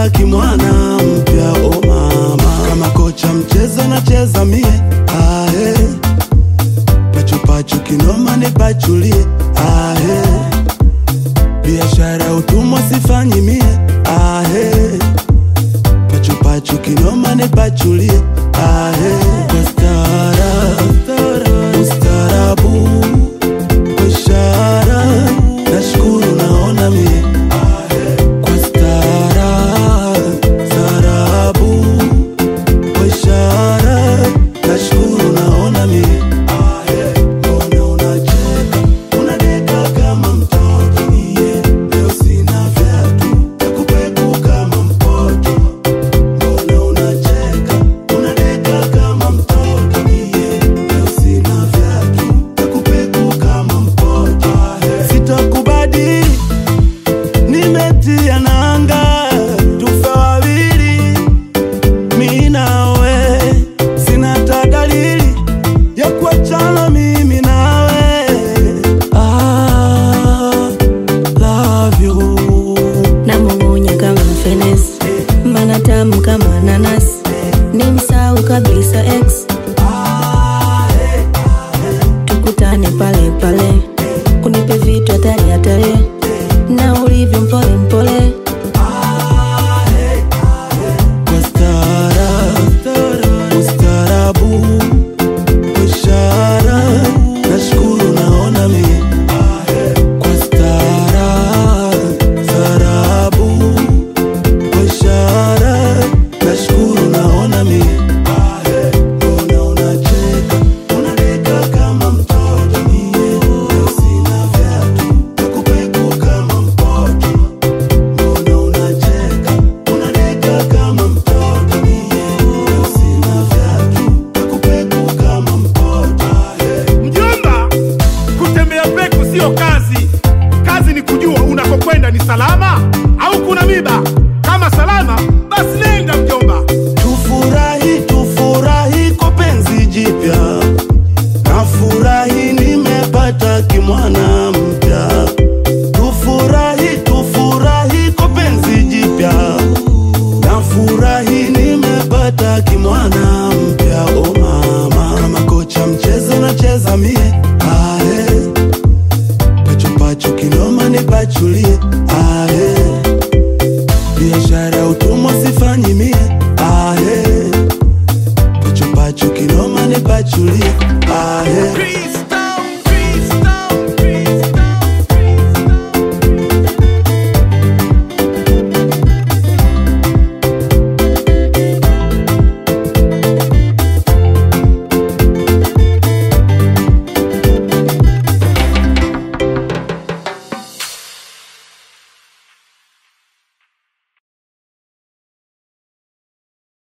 kama kimwana mpya o mama kama kocha mchezo nacheza mie ahe pachupachu kinoma nipachulie ahe biashara utumwa sifanyi mie ahe pachupachu kinoma nipachulie ahe kwa stara ustarabu kwa ishara nashukuru naona mie kwa stara starabu kwa ishara nashukuru naona mie mbona unacheka unadeka kama mtoto niye leo sina vyatu nakupeku kama mpoto mbona unacheka unadeka kama mtoto niye leo sina vyatu nakupeku kama mpoto sitakubadili nimetia nanga tufe wawili mi nawe sina ta dalili ya kuachana mimi nawe ah, love you namung'unya kama mfenesi mbana tamu kama nanasi ni msau kabisa x tukutane pale pale unipe vitu hatari hatari na ulivyo mpole mpole kwa stara ustarabu kwa ishara nashukuru naona mie kwa stara starabu kwa ishara nashukuru naona mie mbona unacheka unadeka kama mtoto mie leo sina vyatu nakupeku kama mpoto mbona unacheka unadeka kama mtoto mie leo sina vyatu nakupeku kama mpoto Mjomba, kutembea peku sio kazi. Kazi ni kujua unakokwenda ni salama au kuna miba.